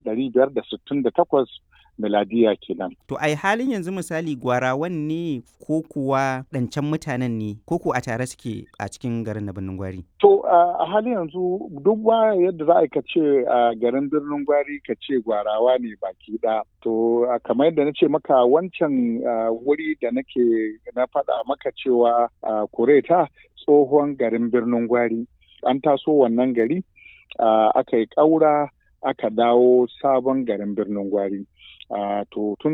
ɗari biyar da sittin da takwas miladiya kenan. To ai halin yanzu misali gwarawan ne ko kuwa ɗancan mutanen ne ko ku a tare suke a cikin garin na birnin gwari? To a halin yanzu duk ba yadda za a ka ce a garin birnin gwari ka ce gwarawa ne baki ɗaya. To kamar yadda na ce maka wancan wuri da nake na faɗa maka cewa kureta tsohon garin birnin gwari. An taso wannan gari aka yi ƙaura aka dawo sabon garin birnin gwari. to tun